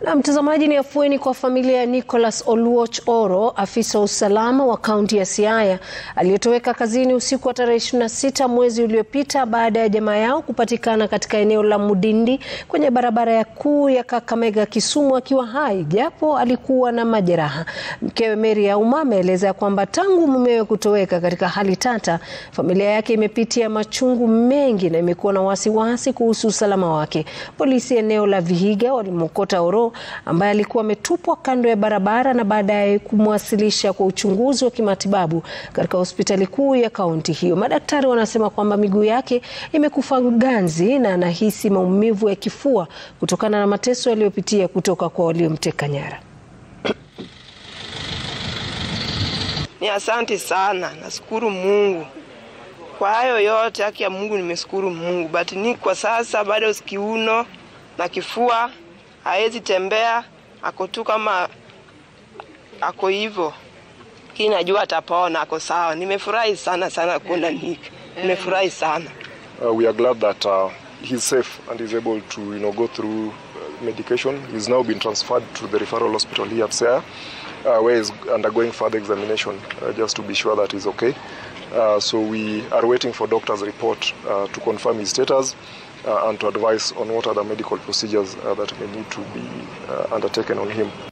Na mtazamaji, ni afueni kwa familia ya Nicholas Oluoch Oro, afisa wa usalama wa kaunti ya Siaya aliyetoweka kazini usiku wa tarehe 26 mwezi uliopita baada ya jamaa yao kupatikana katika eneo la Mudindi kwenye barabara ya kuu ya Kakamega Kisumu akiwa hai japo alikuwa na majeraha. Mkewe Mary Auma ameeleza kwamba tangu mumewe kutoweka katika hali tata, familia yake imepitia machungu mengi na imekuwa na wasiwasi kuhusu usalama wake. Polisi eneo la Vihiga walimwokota Oro ambaye alikuwa ametupwa kando ya barabara na baadaye kumwasilisha kwa uchunguzi wa kimatibabu katika hospitali kuu ya kaunti hiyo. Madaktari wanasema kwamba miguu yake imekufa ganzi na anahisi maumivu ya kifua kutokana na mateso yaliyopitia kutoka kwa waliomteka nyara. Ni asanti sana, nashukuru Mungu kwa hayo yote. Haki ya Mungu, nimeshukuru Mungu, but ni kwa sasa bado kiuno na kifua hawezi tembea, ako tu kama ako hivyo, lakini najua atapona, ako sawa. Nimefurahi sana sana kuona Nick, nimefurahi sana. Uh, we are glad that uh, he's safe and is able to you know, go through uh, medication. He's now been transferred to the referral hospital here at Siaya, uh, where he's undergoing further examination uh, just to be sure that he's okay. Uh, so we are waiting for doctor's report uh, to confirm his status uh, and to advise on what other medical procedures uh, that may need to be uh, undertaken on him.